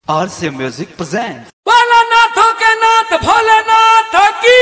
RC Music presents. भोलानाथों के नाथ भोलेनाथ की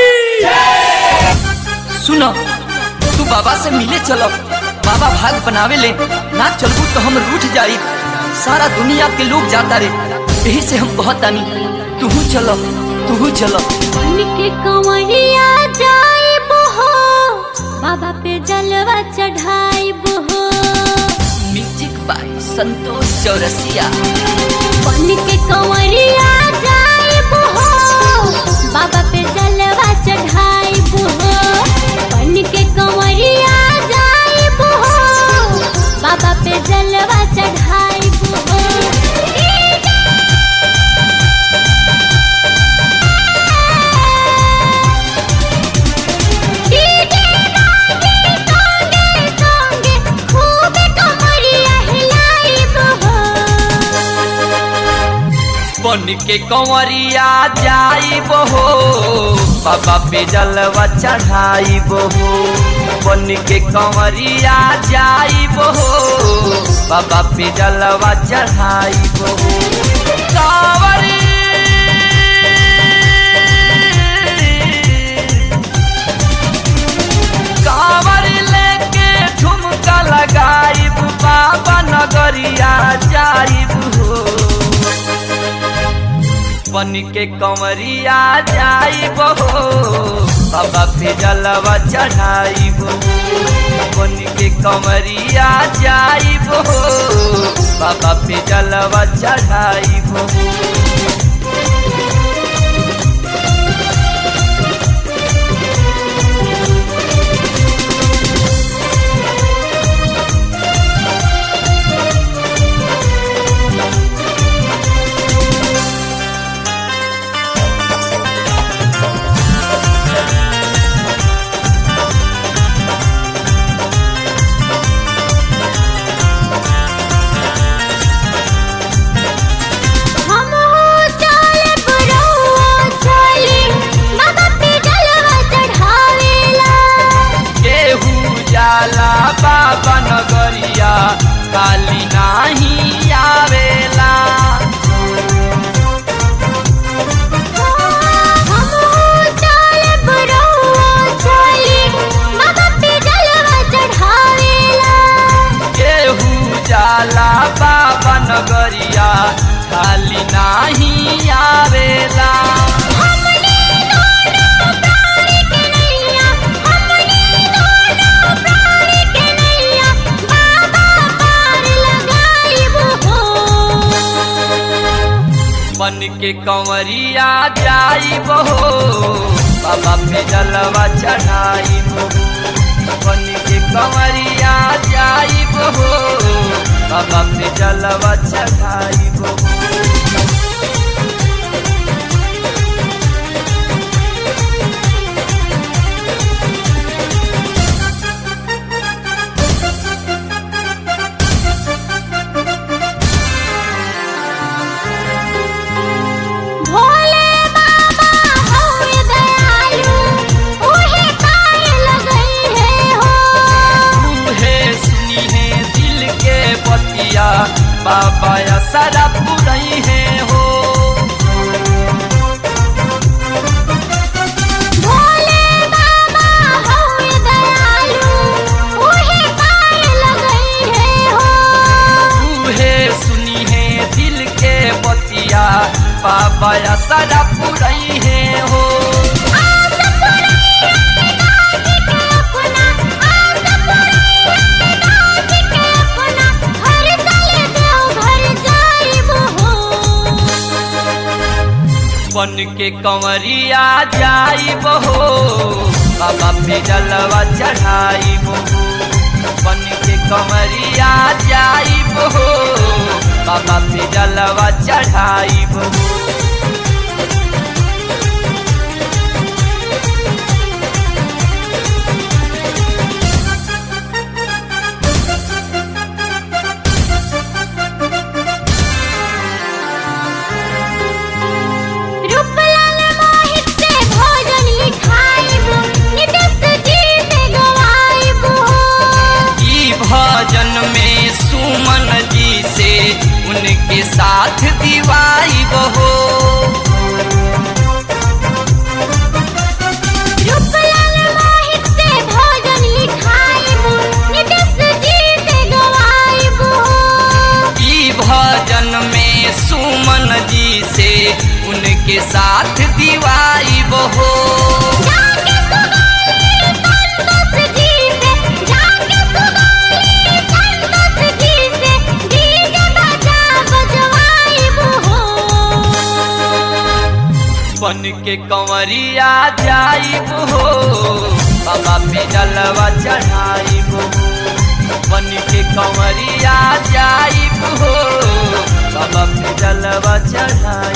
सुनो तू बाबा से मिले चलो बाबा भाग बनावे ले ना चलबू तो हम रूठ जाई सारा दुनिया के लोग जाता रे यही से हम बहुत तानी तू चलो तू चलो के कंवरिया जाइब हो बाबा पे जलवा चढ़ाइब हो म्यूजिक बाय संतोष चौरसिया बन के कंवरिया जाइब हो बाबा पे जलवा चढ़ाइब हो बन के कंवरिया जाइब हो बाबा पे जलवा चढ़ाइब हो डीजे गाने गाने गाने खूब कमरिया हिलाइब हो बन के कंवरिया जाइब हो बाबा पे जलवा चढ़ाइब हो बन के कंवरिया जाइब हो बाबा पे जलवा चढ़ाइब हो कांवरी कांवरी लेके ठुमका लगाइब बाबा नगरिया जाइब हो बन के कंवरिया जाइब हो बाबा पे जलवा चढ़ाइब हो बन के कंवरिया जाइब हो बाबा पे जलवा चढ़ाइब हो हम हो चाले बुरौआ चाले बाबा पे जलवा चढ़ावेला केहू जाला बाबा नगरिया काली नाही आवेला हम हो चाले बुरौआ चाले बाबा पे जलवा चढ़ावेला केहू जाला बाबा नगरिया काली नाही आवेला हमने दोनों प्राण के नैया हमने दोनों प्राण के नैया बाबा पार लगाइब हो बन के कंवरिया जाइब हो बाबा पे जलवा चढ़ाइब हो बन के कंवरिया जाइब हो बाबा पे जलवा चढ़ाइब हो भोले बाबा हौवे दयालु उहे पाए लगई है हो है सुनी है दिल के बतिया बाबा असरा पुरई है हो भोले बाबा हौवे दयालु उहे पाए लगई है हो है सुनी है दिल के बतिया बाबा असरा पुरई है हो आस पुरैया नाच के अपना आस पुरैया नाच के अपना हर साल देव घर जाइब हो बन के कंवरिया जाइब हो बाबा पे जलवा चढ़ाइब हो बन के कंवरिया जाइब हो बाबा पे जलवा चढ़ाइब हो रूपलाल मोहित से भोजन लिखाइब नितेश जी से गवाइब हो ई भजन में सुमन जी से उनके साथ दिवाई के साथ दीवाई हो जाके सुनाई संतोष जी से जाके सुनाई संतोष जी से डीजे बजा बजवाई हो बन के कंवरिया जाई हो बाबा पे जलवा चढ़ाई हो बन के कंवरिया जाई हो बाबा पे जलवा चढ़ाई